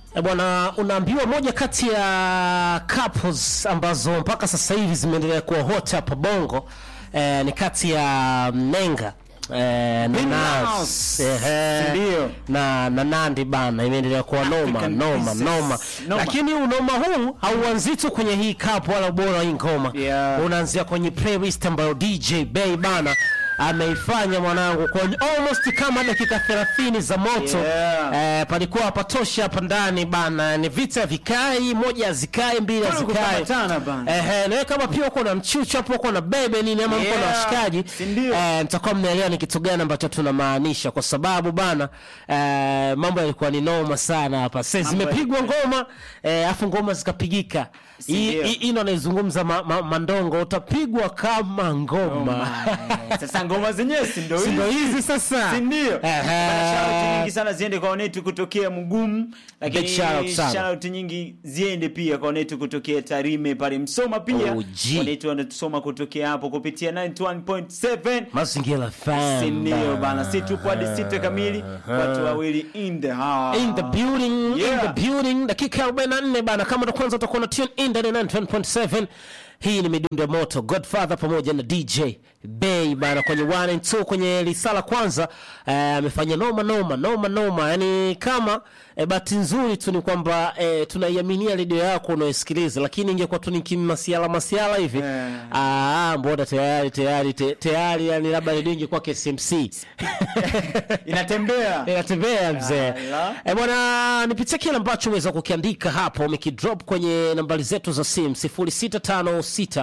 E bwana, unaambiwa moja kati ya couples ambazo mpaka sasa hivi zimeendelea kuwa hot hapa Bongo eh, ni kati ya Mnenga eh, na Nas Nas. ehe, Ndio. na na Nandi bana, imeendelea kuwa noma African noma Princess. noma, Noma. lakini unoma huu hauanzi tu kwenye hii cup wala ubora wa hii ngoma Yeah. unaanzia kwenye playlist ambayo DJ Bay bana ameifanya mwanangu kwa almost kama dakika 30 za moto Yeah. eh, palikuwa hapatoshi hapa ndani bana, ni vita vikai, moja hazikae, mbili Kuna hazikae. kukamatana bana. Ehe, nawe kama pia uko na mchuchu hapo, uko na bebe nini ama mko na Yeah. washikaji Si ndio? eh, mtakuwa mnaelewa ni kitu gani ambacho tunamaanisha, kwa sababu bana eh, mambo yalikuwa ni noma sana hapa. Sasa Mambo zimepigwa ngoma eh, afu ngoma zikapigika. Si Hii ndio? hii- hii ndo anaizungumza ma, ma, Mandongo, utapigwa kama ngoma Sasa ngoma zenyewe si ndio si ndo hizi? hizi sasa, Si ndio? Ehe. Bana, shout nyingi sana ziende kwa wanetu kutokea Mugumu, lakini Big shout out sana. shout nyingi ziende pia kwa wanetu kutokea Tarime pale Msoma pia. OG. Wanetu wanatusoma kutokea hapo kupitia 91.7. Mazingira FM Si ndio bana, si tupo hadi sita kamili, watu wawili in the house. in the building in Yeah. the building dakika 44 bana kama ndo kwanza utakuwa na tune in ndani ya 91.7 hii ni midundo ya moto godfather pamoja na dj bay bana kwenye 1 and 2 kwenye lisala kwanza eh, amefanya noma noma noma noma yani kama eh, bahati nzuri tu ni kwamba eh, tunaiaminia redio yako unayosikiliza lakini ingekuwa tu ni kimasiala masiala hivi Yeah. ah, mbona tayari tayari te- tayari yani labda redio ingekuwa KSMC Inatembea. inatembea mzee Ala. Eh, bwana nipitie kile ambacho umeweza kukiandika hapo umekidrop kwenye nambari zetu za simu 0656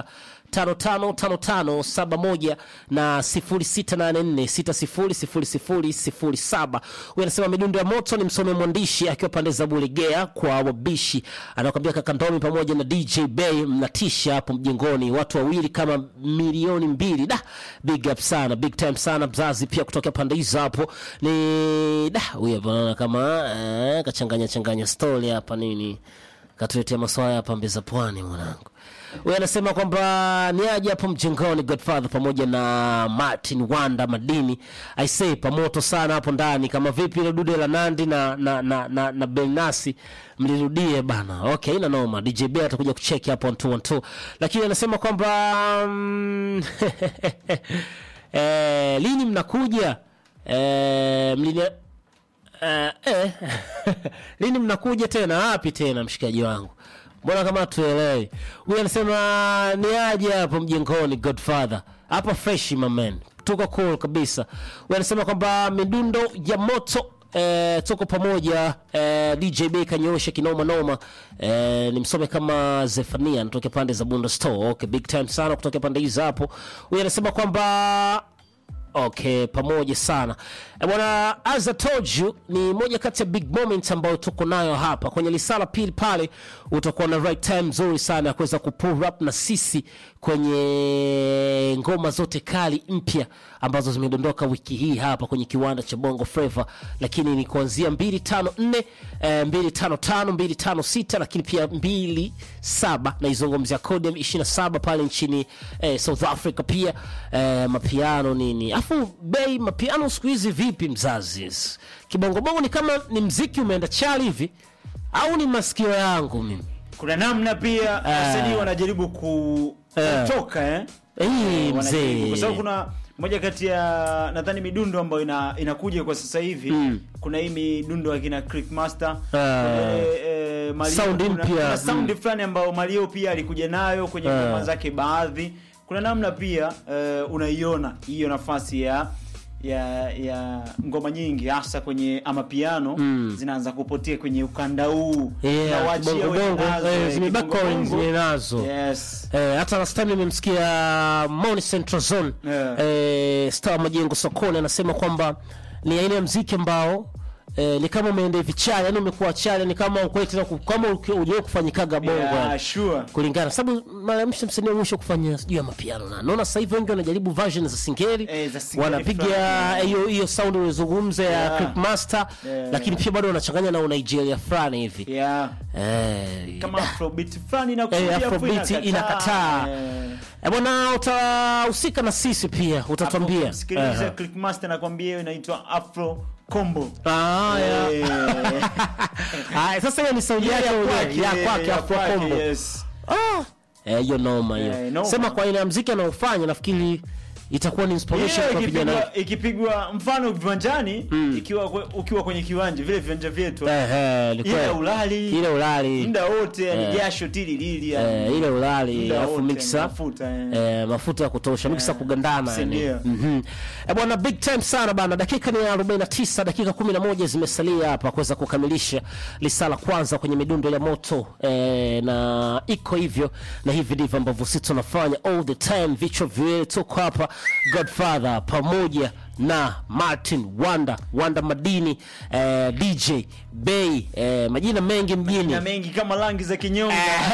555571 na 0684600007 huyu anasema midundo ya moto ni msome mwandishi akiwa pande za bulegea kwa wabishi anakwambia kakandomi pamoja na dj bay mnatisha hapo mjengoni watu wawili kama milioni mbili da big up sana big time sana mzazi pia kutoka pande hizo hapo ni da huyu hapa naona kama eh, kachanganya changanya story hapa nini katuletea maswala ya pambe za pwani mwanangu huyu anasema kwamba ni aje hapo mjengoni godfather pamoja na martin wanda madini aisee pamoto sana hapo ndani kama vipi ile dude la nandi na na na, na, na belnasi mlirudie bana okay ina noma dj b atakuja kucheki hapo 1 lakini anasema kwamba mm, eh, lini mnakuja eh, mlini Eh, eh. lini mnakuja tena wapi tena mshikaji wangu mbona kama tuelewi huyu anasema ni aje hapo mjengoni godfather hapa fresh mamen tuko cool kabisa huyu anasema kwamba midundo ya moto Eh, tuko pamoja eh, dj b kanyoosha kinoma noma eh, nimsome kama zefania natoka pande za bunda store okay big time sana kutoka pande hizo hapo huyu anasema kwamba okay pamoja sana Eh, bwana as I told you ni moja kati ya big moment ambayo tuko nayo hapa kwenye lisala pili pale utakuwa na right time nzuri sana ya kuweza kupull up na sisi kwenye ngoma zote kali mpya ambazo zimedondoka wiki hii hapa kwenye kiwanda cha bongo flava lakini ni kuanzia 254 eh, 255 256 lakini pia 27 naizungumzia code 27 pale nchini eh, south africa pia eh, mapiano nini afu bei mapiano siku hizi vipi mzazi kibongobongo ni kama ni mziki umeenda chali hivi au ni masikio yangu mimi Kuna namna pia wasanii wanajaribu ku Eh. kutoka eh. Eh, Wanajaribu, mzee. kwa sababu kuna moja kati ya nadhani midundo ambayo ina, inakuja kwa sasa hivi kuna hii midundo akina Click Master kuna, eh, Mario, Sound kuna, mpya. kuna sound Mm. fulani ambayo Mario pia alikuja nayo kwenye Eh. ngoma zake baadhi kuna namna pia eh, unaiona hiyo nafasi ya ya ya ngoma nyingi hasa kwenye amapiano zinaanza kupotea kwenye ukanda huu Yeah, Na waachie bongo wenye bongo, nazo, eh, eh, zimebaki kibongo wengi bongo. nazo. yes Eh, hata last time nimemsikia Moni Central Zone Yeah. eh, Star Majengo sokoni anasema kwamba ni aina ya mziki ambao eh, ni kama umeenda hivi chali, yani umekuwa chali, ni kama ukweli tena ku- kama uliwahi kufanyikaga bongo yeah, yani. sure kulingana sababu mara ya mwisho msanii wa mwisho kufanya sijui ya mapiano na naona sasa hivi wengi wanajaribu version za singeli Eh, za singeli wanapiga fulani. hiyo hiyo sound ulizungumza ya Yeah. Click Master Yeah. lakini pia bado wanachanganya na Nigeria fulani hivi yeah eh, kama afrobeat fulani Eh, inakuja afu Afrobeat inakataa. Eh. Eh, bwana utahusika na sisi pia utatuambia Sikiliza Eh, Clickmaster nakwambia hiyo inaitwa Afro combo Ah, ya. Eh, Ah, sasa hiyo ni sauti yake ya mwenyewe, kwake, ya kwake ya Afro kwake, Combo. yes. Ah, eh, hiyo noma Eh, hiyo. noma. Sema kwa aina ya muziki anaofanya nafikiri itakuwa ni inspiration Hiyo kwa vijana. ikipigwa ikipigwa mfano viwanjani ikiwa kwe- ukiwa kwenye kiwanja vile viwanja vyetu Eh, eh, ni ile kweli. ulali Ile ulali. muda wote yani Eh. jasho tililili Eh, yani ile ulali muda alafu wote, mixer mafuta, eh. eh, mafuta ya kutosha mixer Eh, kugandana si yani. ndio? Mhm. Eh, bwana big time sana bana dakika ni 49 dakika 11 zimesalia hapa kuweza kukamilisha lisala kwanza kwenye midundo ya moto eh, na iko hivyo na hivi ndivyo ambavyo sisi tunafanya all the time vichwa viwili tuko hapa Godfather pamoja na Martin Wanda Wanda Madini eh, DJ Bay eh, majina mengi mjini na mengi kama rangi za kinyonga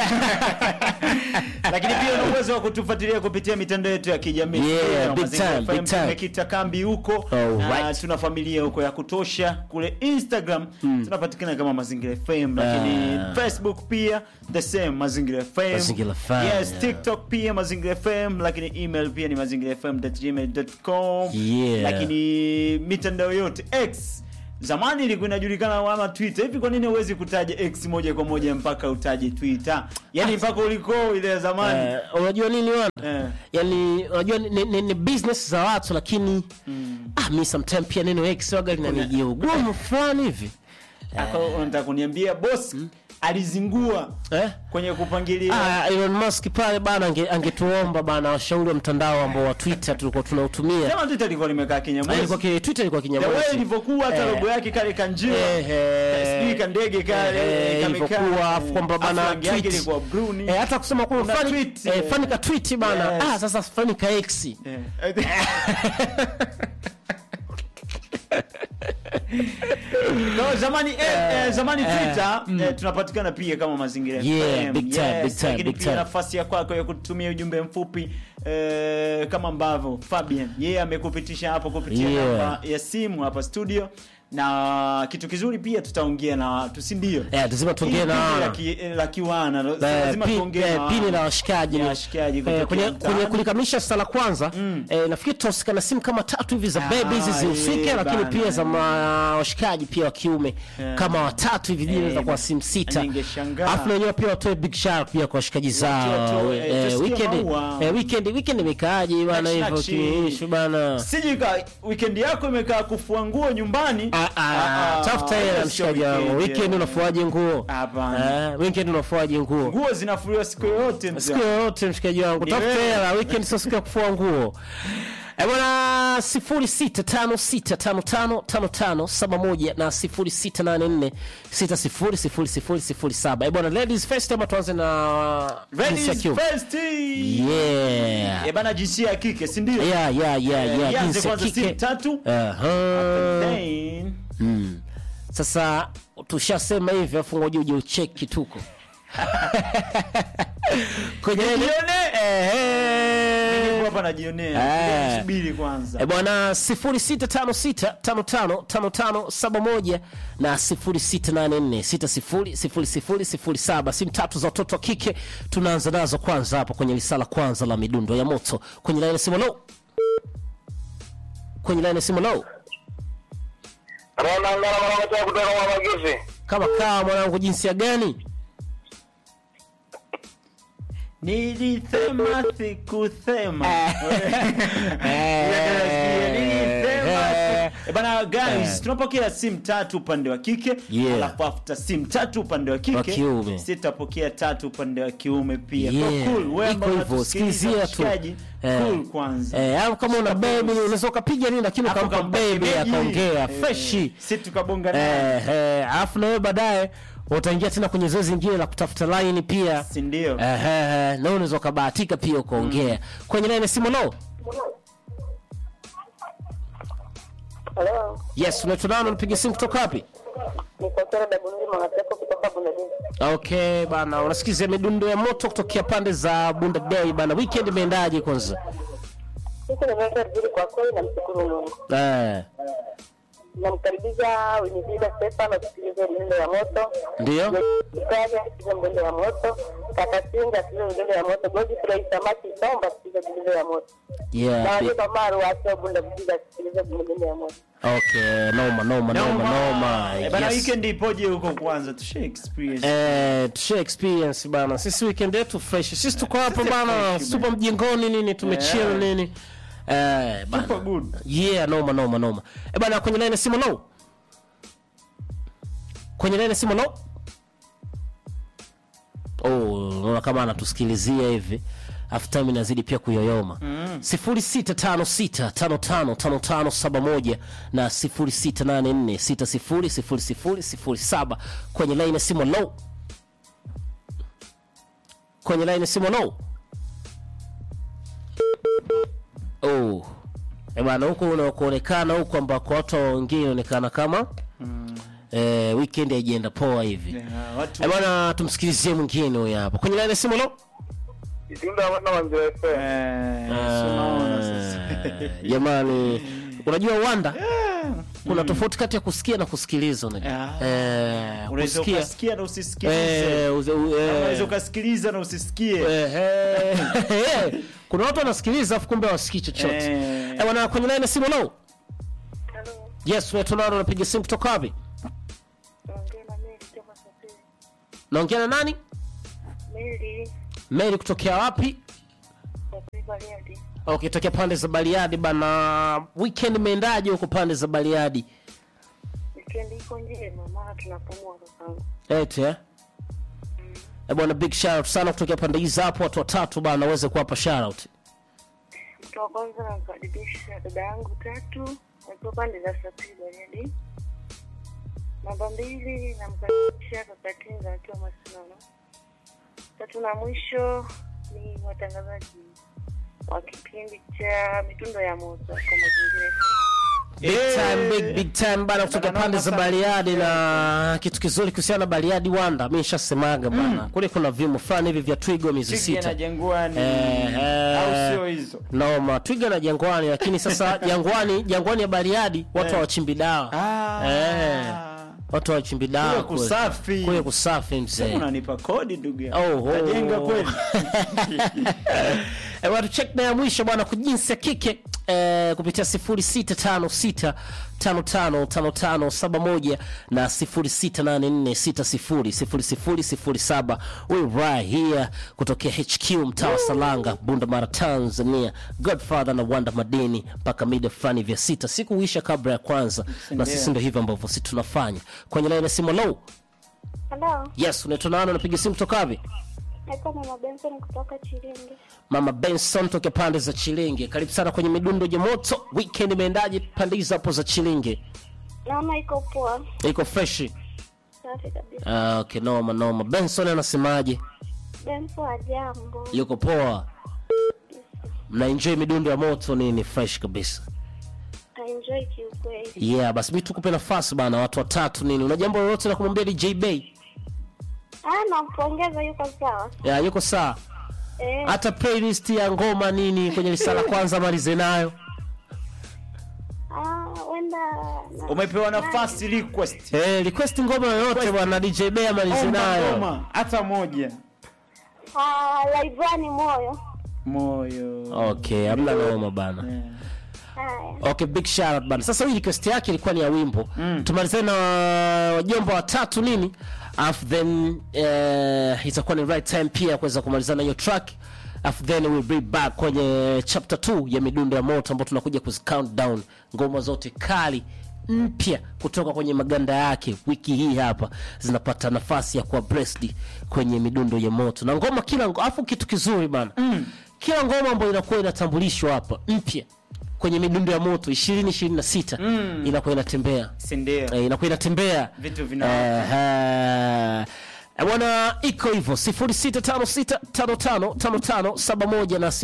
lakini pia una uwezo wa kutufuatilia kupitia mitandao yetu ya kijamii Yeah, Instagram, big Mazingira time, FM, big time. tumekita kambi huko Alright. na tuna familia huko ya kutosha kule instagram tunapatikana kama mazingira fm lakini Ah. facebook pia the same mazingira fm Mazingira FM, yes yeah. tiktok pia mazingira fm lakini email pia ni mazingira fm gmail.com Yeah. lakini mitandao yote x zamani ilikuwa inajulikana kama twitter hivi kwa nini huwezi kutaja x moja kwa moja mpaka utaje twitter yani mpaka uliko ile ya zamani Eh, unajua nini wana Eh. yani unajua ni, ni, ni, ni business za watu lakini ah, mi sometime pia neno x waga linanijia ugumu fulani hivi Aka unataka kuniambia boss alizingua eh? kwenye kupangilia Ah, Elon Musk pale bana ange- angetuomba bana washauri wa mtandao ambao wa Twitter tulikuwa tunautumia sema twitter ilikuwa limekaa Ah, ilikuwa kinyamwezi ki- Twitter ilikuwa the way kinyamwezi ilivyokuwa hata Eh. logo yake kale kanjiwa Eh, eh. sijui kandege kale Eh, kamekaa. ilivyokuwa, afu kwamba Afu bana rangi yake tweet. ilikuwa blue ni Eh, hata kusema kwa Una fani tweet, eh, eh. fani ka tweet bana Yes. ah sasa fani ka X Eh. no, zamani eh, eh, zamani Twitter eh, tunapatikana pia kama mazingira Yeah, FM. big time, Yes, big time, lakini big pia time. nafasi ya kwako ya kutumia ujumbe mfupi eh, kama ambavyo Fabian yeye amekupitisha hapo kupitia Yeah. namba ya simu hapa studio na kitu kizuri pia tutaongea na watu si ndio eh lazima tuongee na Hili wana. la ki- la kiwana Eh, lazima pi- tuongee eh, na pini wana. la washikaji Ya ni- washikaji eh, kutokea kwenye, mtaani. kwenye kulikamilisha sala kwanza eh, nafikiri tutasikana simu kama tatu hivi za Ah, bebe hizi zihusike yeah, lakini bana. pia za ma- washikaji pia wa kiume Yeah. kama watatu hivi vile Eh, za kwa simu sita ningeshangaa. alafu na wenyewe pia watoe big shout pia kwa washikaji zao watoe, eh, eh, tusikie weekend maua. eh, weekend weekend imekaaje bana Nakshi, hivyo nakshi. kiishu bana siji ka weekend yako imekaa kufua nguo nyumbani Ah, ah, Ah, ah, tafuta hela hiyo sio mshikaji wangu weekend, weekend yeah. unafuaje nguo Hapana. Eh, weekend unafuaje nguo nguo zinafuliwa siku yoyote mzee. siku yoyote mshikaji wangu Ni tafuta wewe. hela weekend sio siku ya kufua nguo Eh, bwana sifuri sita tano sita tano tano tano tano saba moja na sifuri sita nane nne sita sifuri sifuri sifuri sifuri saba Eh, bwana ladies first ama tuanze na jinsi ya Ladies kiume first. yeah Eh, bana jinsia ya kike si ndio yeah yeah yeah Eh, yeah ianze jinsi ya kwanza simu kike tatu Aha. then Mm. Sasa tushasema hivi afu ngoja uje ucheki tuko kwenye ile- Nijione. Eh, Niko eh. hapa najionea Eh. subiri kwanza Eh, bwana 0656555571 na 0684600007 simu tatu za watoto wa kike tunaanza nazo kwanza hapa kwenye lisala kwanza la midundo ya moto kwenye laini ya simu low kwenye laini ya simu low Ronangana mwanamke kutoka Mamagizi. kama kaa mwanangu jinsia gani nilisema sikusema Eh. Eh, bana guys Eh. tunapokea simu tatu upande wa kike Yeah. alafu after simu tatu upande wa Wa kike kiume. sitapokea tatu upande wa kiume pia Yeah. Kwa cool, wewe ambao Iko hivyo, unatusikiliza, sikilizia tu. mshikaji, Eh. cool kwanza Eh, au kama una Shika baby pulse. unaweza ukapiga nini lakini Hapo ukampa kampa baby shemeji. akaongea Eh, freshi si tukabonga naye eh, eh, alafu na wewe baadaye utaingia tena kwenye zoezi lingine la kutafuta line pia si ndio eh, eh, eh, na unaweza ukabahatika pia ukaongea kwenye line ya simu lo Halo, yes unaitwa nani unapiga simu kutoka wapi niko Sera Dabundi Mwanaseko kutoka Bundadini. okay bana unasikizia midundo ya moto kutokea pande za bunda day bana weekend imeendaje kwanza Sisi nimeenda vizuri kwa kweli, namshukuru Mungu. eh, Namkaribisha Winifrida Stefano asikilize mdundo ya moto, ndio Ikaja asikilize mdundo ya moto, Kaka Singa asikilize mdundo ya moto, Godfrey Samaki Somba asikilize mdundo ya moto, na yeah, Wajika Maru wa Sio Bunda Viziga asikilize mdundo ya moto. Okay, noma noma noma noma. Eh, bana Yes. weekend ipoje huko kwanza tushe experience Eh, tushe experience bana. Sisi weekend yetu fresh. Sisi tuko hapa sisi bana, fresh, tupo mjengoni nini, tumechill Yeah. nini. Eh, bana. Super good. Yeah, noma noma noma. Eh bana, kwenye line ya simu low. Kwenye line ya simu low. Oh, unaona kama anatusikilizia hivi. Afu time inazidi pia kuyoyoma. Mm. 0656555571 na 0684600007 kwenye line ya simu low. Kwenye line ya simu low. Oh. Eh bana huko unakoonekana huko ambako watu wengine inaonekana kama eh, weekend haijaenda poa hivi. Yeah, watu Eh bana tumsikilizie mwingine huyu hapa. Kwenye line ya simu lo? Itunda wana wanzira FM. eh, si unaona sasa. Eh, Jamani, unajua Wanda kuna tofauti kati ya kusikia na kusikiliza unajua. Ah. Eh, Unaweza kusikia ukasikia na usisikilize eh, uze- u- eh, unaweza ukasikiliza na usisikie eh, eh, eh, kuna watu wanasikiliza afu kumbe hawasikii chochote. Eh. Eh bana kwenye line ya simu lo? Halo, Yes, wewe tunao unapiga simu kutoka wapi? naongea na Mary kutoka Safiri. Naongea na nani? Mary, Mary kutokea wapi? Safiri Bariadi. Okay, tokea pande za Bariadi bana. Weekend imeendaje huko pande za Bariadi? Weekend iko njema, maana tunapumua kakangu. Eti eh? Eh bwana, big shout out sana kutokea pande hizi hapo, watu watatu bana, waweze kuwapa shout out. Mtu wa kwanza namkaribisha dada yangu tatu akiwa pande za Safiri Bariadi. Namba mbili namkaribisha kaka Tinga akiwa Masinono. Tatu na mwisho ni watangazaji wa kipindi cha mitundo ya moto kwa mazingira Big Eh. time, big big time bana kutoka Bana, pande za noma sana. Bariadi na kitu kizuri kuhusiana na Bariadi Wanda, mimi nishasemaga bana. Kule kuna vimo fulani hivi vya Twigo miezi Twiga na sita. jangwani Eh, eh. au sio hizo Noma, Twiga na Jangwani, lakini sasa Jangwani, Jangwani ya Bariadi watu Eh. hawachimbi dawa. Ah. Eh. Watu hawachimbi dawa. Kule kule. kusafi. Kule kusafi mzee. unanipa kodi ndugu yangu Oh, oh. Najenga kweli Eh, bwana check na ya mwisho bwana kwa jinsi ya kike eh, kupitia 0656 555571 na 0684600007 we right here kutokea HQ mtaa wa Salanga Bunda Mara Tanzania Godfather na Wanda Madini mpaka mida fulani vya sita siku huisha kabla ya kwanza na sisi ndio hivyo ambavyo sisi tunafanya kwenye line ya simu low Halo, yes unaitwa nani unapiga simu kutoka wapi naitwa Mama Benson kutoka Chiringi. Mama Benson toke pande za Chilinge. Karibu sana kwenye midundo ya moto. Weekend imeendaje pande hizo hapo za Chilinge? Naona iko poa, Iko fresh. safi kabisa. Ah, okay, noma noma. Benson anasemaje? Benson, ajambo? Yuko poa. Mna enjoy midundo ya moto nini fresh kabisa. Enjoy kiukweli. Yeah, basi mimi tukupe nafasi bana watu watatu nini. Una jambo lolote la kumwambia DJ Bay? Ah, nampongeza, yuko sawa. Yeah, yuko sawa. Eh, Hata playlist ya ngoma nini kwenye risala kwanza malize nayo. ah, wenda na- umepewa nafasi request Eh, request ngoma yoyote bwana DJ Bay amalize Omba nayo. ngoma hata moja ah, Laivani moyo. moyo Okay, hamna noma bana. Eh. Haya, Okay, big shout out bana. Sasa hii request yake ilikuwa ni ya wimbo. Mm. Tumalizane na wajomba watatu nini? Alafu then eh, itakuwa ni right time pia kuweza kumalizana hiyo track. Alafu then we'll be back kwenye chapter 2 ya midundo ya moto ambapo tunakuja kuzi count down ngoma zote kali mpya kutoka kwenye maganda yake wiki hii hapa zinapata nafasi ya kuwa blessed kwenye midundo ya moto na ngoma kila ngo- alafu kitu kizuri bana mm. kila ngoma ambayo inakuwa inatambulishwa hapa mpya kwenye midundo ya moto 2026 mm. inakuwa inatembea si ndio eh, inakuwa inatembea Vitu vina- Ehe. Eh, bwana iko hivyo 0656555571 na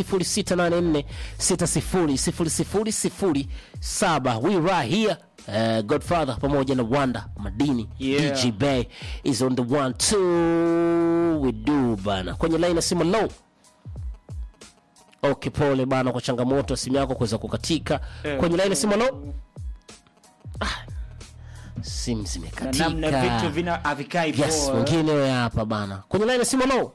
0684600007 we right here Uh, godfather pamoja na wanda madini Yeah. dj bay is on the one two we do bana kwenye line ya simu low okay pole bana kwa changamoto ya simu yako kuweza kukatika Eh. kwenye line ya simu low ah, simu na zimekatika namna vitu vina havikai yes poa. mwingine wewe hapa bana kwenye line ya simu low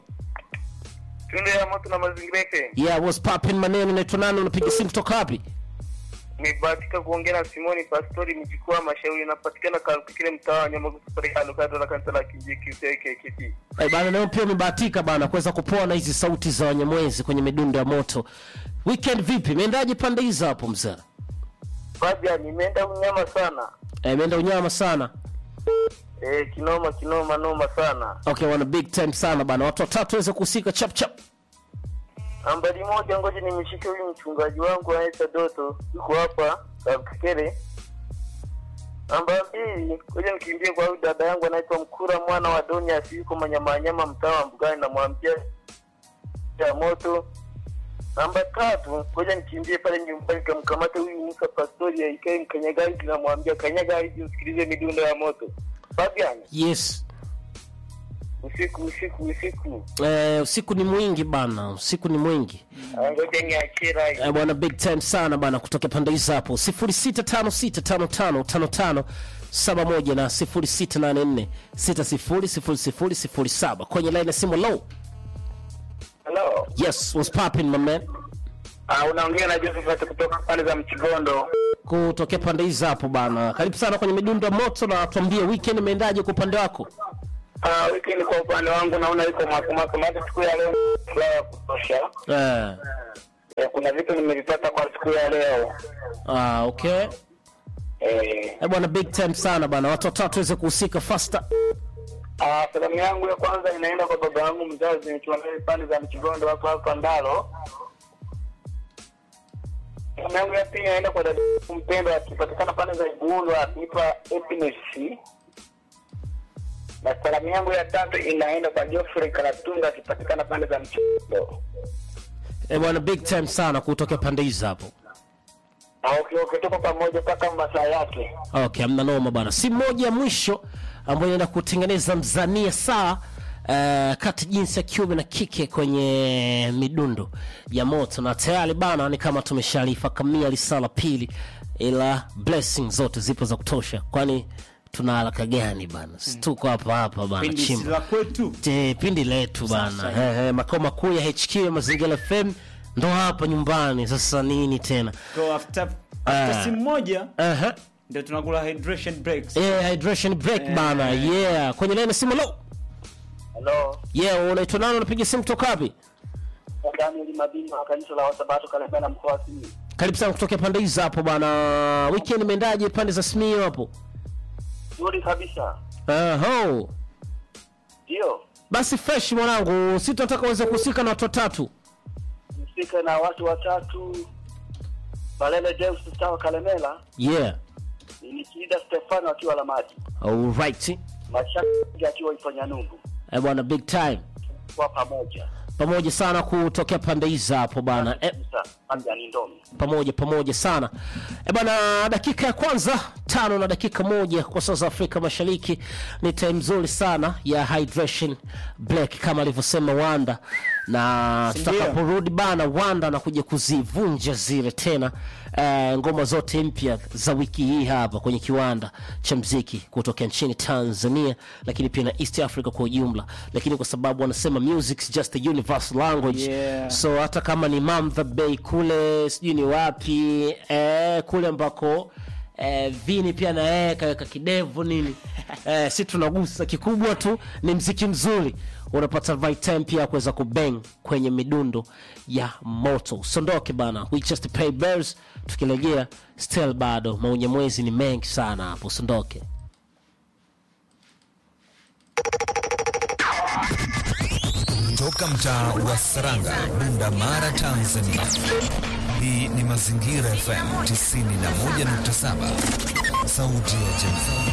Tunde ya moto na mazingira FM. yeah what's popping maneno naitwa nani unapiga simu kutoka wapi Nimebahatika kuongea na Simoni Pastori mjukuu Mashauri, inapatikana Kalukikile, mtaa wa Nyamagusu, pale kando kando na kanisa la Kinjiki KKKT. Eh, bana leo pia umebahatika bana kuweza kupoa na hizi sauti za Wanyamwezi kwenye midundo ya moto. Weekend vipi? Imeendaje pande hizo hapo mzee? Fabian, nimeenda unyama sana Eh, imeenda unyama sana. eh, kinoma kinoma noma sana. Okay, wana big time sana bana. Watu watatu waweze kuhusika chap chap. Nambari moja, ngoja nimeshike huyu mchungaji wangu anaitwa Doto, yuko hapa Kalukikile. Namba mbili, ngoja nikimbie kwa huyu dada yangu anaitwa Mkura mwana wa Donias, yuko Manyamanyama, mtaa wa Mbugani, namwambia ya moto. Namba tatu, ngoja nikimbie pale nyumbani kamkamata huyu Musa Pastori aikae mkanyagaji, namwambia kanyaga hizi usikilize midundo ya moto. Fabian, Yes. usiku usiku usiku, Eh, usiku ni mwingi bana. Usiku ni mwingi. Ah, ngoja niachie rai. Eh, bwana big time sana bana kutoka pande hizo hapo 0656555571 na 0684600007 kwenye line ya simu low. Hello. Yes, what's popping my man? Ah, unaongea na Josephat kutoka pande za Mchigondo. Kutokea pande hizo hapo bana. Karibu sana kwenye midundo ya moto na tuambie weekend imeendaje kwa upande wako? Ah, weekend kwa upande wangu naona iko makumako maana siku ya leo furaha ya kutosha. Eh. Eh, kuna vitu nimevipata kwa siku ya leo. Ah, okay. Eh, Eh, bwana big time sana bana. Watu watatu waweze kuhusika faster. ah, salamu yangu ya kwanza inaenda kwa baba yangu mzazi nikiwa naye pande za Mchigondo hapo hapa Ndalo. Salamu yangu ya pili inaenda kwa dada yangu mpendwa akipatikana pande za Igulu akiitwa Happiness. Na salamu yangu ya tatu inaenda kwa Geoffrey Karatunga akipatikana pande za Mchigondo. Eh, bwana big time sana kutokea pande hizo hapo. Ah, okay, okay, tuko pamoja mpaka masaa yake. Okay, amna noma bana. Si moja ya mwisho ambayo inaenda kutengeneza mzania saa uh, kati jinsi ya kiume na kike kwenye midundo ya moto, na tayari bana ni kama tumeshalifakamia lisala pili, ila blessing zote zipo za kutosha, kwani tuna haraka gani bana? Si tuko hapa hapa bana, Pindi si chimba la kwetu Je, pindi letu bana, Sasa, eh, eh, makao makuu ya HQ ya Mazingira FM ndo hapa nyumbani. Sasa nini tena? Kwa after, Ah. after simu moja Aha. ndio tunakula hydration breaks Eh, hydration break bana. Yeah, kwenye line simu lo. Hello. Yeah, unaitwa nani? Unapiga simu kutoka wapi? Daniel Mabima wa kanisa la Wasabato Kalemera mkoa wa Simiyu. Karibu sana kutokea pande hizo hapo bana. Weekend imeendaje pande za Simiyu hapo? Nzuri kabisa. Aho. Ndio. Basi fresh mwanangu, si tunataka uweze kuhusika na watu watatu. Msika na watu watatu. Balele Deus Stawa Kalemela, Yeah. Nikida Stefano akiwa Lamadi. Alright. Mashaka akiwa Iponyanungu. Eh, bwana big time. Kwa pamoja. Pamoja sana kutokea pande hizo hapo bana. Eh, Sasa, Anja ni ndomi. pamoja pamoja sana e bana dakika ya kwanza tano na dakika moja kwa saa za afrika mashariki ni time nzuri sana ya hydration black kama alivyosema wanda na Sindio? tutakaporudi bana wanda na kuja kuzivunja zile tena eh, ngoma zote mpya za wiki hii hapa kwenye kiwanda cha mziki kutokea nchini tanzania lakini pia na east africa kwa ujumla lakini kwa sababu wanasema music is just a universal language Yeah. so hata kama ni Mamdha Bay kule sijui ni wapi eh, kule ambako eh, vini pia na yeye kaweka kidevu nini eh, si tunagusa kikubwa tu ni mziki mzuri unapata right time pia ya kuweza kubang kwenye midundo ya moto sondoke bana we just pay bills tukirejea still bado maunye mwezi ni mengi sana hapo sondoke Toka mtaa wa Saranga, Bunda Mara, Tanzania. Hii ni Mazingira FM 91.7, sauti ya jamii.